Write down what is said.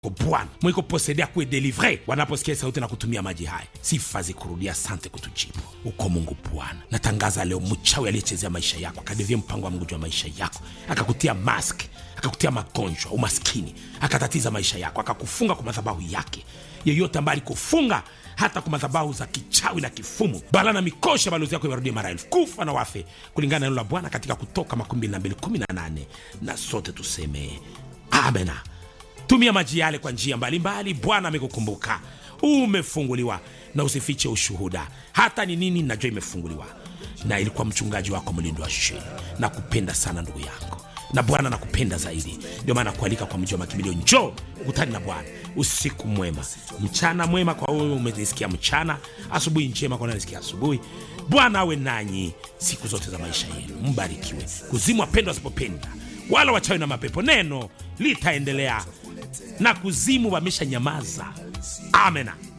Bwana mwiko posedea kuwe delivre wanaposikia sauti na kutumia maji haya. Sifa zikurudia, asante kutujibu. Uko Mungu Bwana, natangaza leo mchawi aliyechezea maisha yako akadevia mpango wa Mungu juu ya maisha yako akakutia mask akakutia magonjwa, umaskini, akatatiza maisha yako, akakufunga kwa madhabahu yake. Yeyote ambaye alikufunga hata kwa madhabahu za kichawi na kifumu, bala na mikosha, balozi yako iwarudie mara elfu, kufa na wafe, kulingana na neno la Bwana katika Kutoka makumi mbili na mbili kumi na nane na sote tuseme amena. Tumia maji yale kwa njia mbalimbali. Bwana amekukumbuka, umefunguliwa, na usifiche ushuhuda. Hata ni nini, najua imefunguliwa, na ilikuwa mchungaji wako mlindo wa sheni. Nakupenda sana ndugu yangu, na Bwana nakupenda zaidi, ndio maana nakualika kwa mji wa makimbilio. Njoo ukutani na Bwana. Usiku mwema, mchana mwema kwa wewe umenisikia mchana, asubuhi njema kwa unanisikia asubuhi. Bwana awe nanyi siku zote za maisha yenu, mbarikiwe. Kuzimu wapendwa wasipopenda wala wachawi na mapepo, neno litaendelea na kuzimu wamesha nyamaza. Amena.